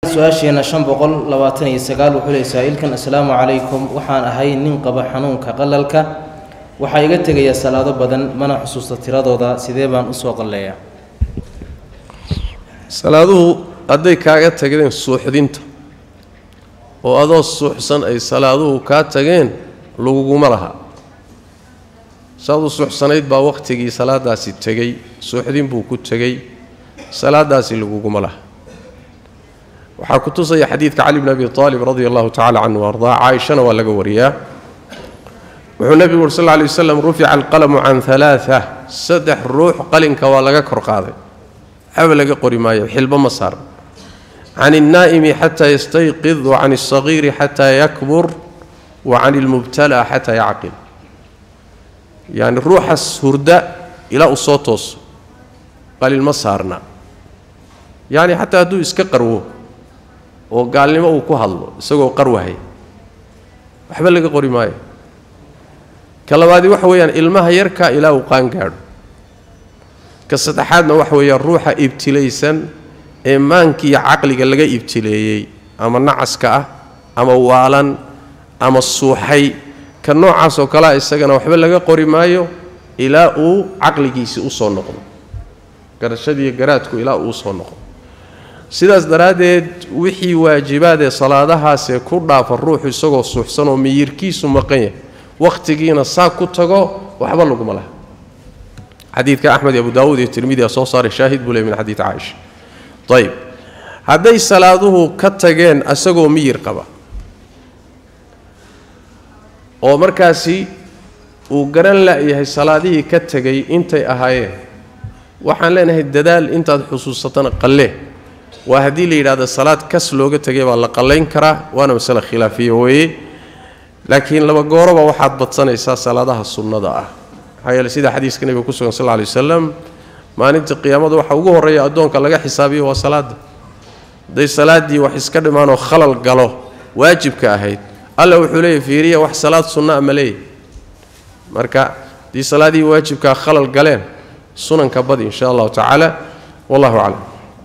su-aasheena shan boqol labaatan iyo sagaal wuxuu leey saa-iilkan assalaamu calaykum waxaan ahay nin qaba xanuunka qalalka waxaa iga tegaya salaado badan mana xusuusta tiradooda sidee baan usoo qalleeyaa salaaduhu hadday kaaga tageen suuxdinta oo adoo suuxsan ay salaaduhu kaa tageen laguguma laha saaduu suuxsanayd baa wakhtigii salaadaasi tegey suuxdin buu ku tegey salaadaasi laguguma laha waxaa ku tusaya xadiidka cali bn abi aalib radia allahu tacala canhu ardaa caaishana waa laga wariyaa wuxuu nebigu uri sal lla lay waslam rufica alqalamu can alaaa saddex ruux qalinka waa laga kor qaaday waxba laga qori maayo xilbo ma saaran can alnaa'imi xataa yastayqid wa can alsagiiri xataa yakbur wa can ilmubtala xataa yacqil yacni ruuxas hurda ilaa uu soo tooso qalin ma saarna yacni xataa hadduu iska qarwo oo gaalnimo uu ku hadlo isagoo qarwahay waxba laga qori maayo ka labaadii waxa weeyaan ilmaha yarka ilaa uu qaan gaadho ka saddexaadna waxa weeyaan ruuxa ibtilaysan ee maankiiyo caqliga laga ibtileeyey ama nacaska ah ama waalan ama suuxay ka noocaas oo kalea isagana waxba laga qori maayo ilaa uu caqligiisii u soo noqdo garashadiiyo garaadku ilaa uu usoo noqdo sidaas daraaddeed wixii waajibaadee salaadahaasee ku dhaafa ruuxu isagoo suuxsan oo miyirkiisu maqan yahay wakhtigiina saa ku tago waxba laguma laha xadiidka axmed iyo abu daawuud iyo tirmidi a soo saaray shaahid buu ley min xadiid caaisha ayib hadday salaaduhu ka tageen isagoo miyir qaba oo markaasi uu garan la-yahay salaadihii ka tegay intay ahaayeen waxaan leenahay dadaal intaad xusuusatana qallee waa haddii la yidhahdo salaad kas looga tegay baa la qallayn karaa waana masale khilaafiya weeye laakiin laba gooroba waxaad badsanaysaa salaadaha sunnada ah maxaa yeele sida xadiiska nebiga ku sugan sal lla alay wasalam maalinta qiyaamada waxa ugu horreeya addoonka laga xisaabiyo waa salaadda hadday salaaddii wax iska dhimaanoo khalal galo waajibka ahayd alla wuxuu leeyahy fiiriya wax salaad sunna a ma leeyahy marka haddii salaadihii waajibkaa khalal galeen sunanka badi insha allahu tacaala wallahu aclam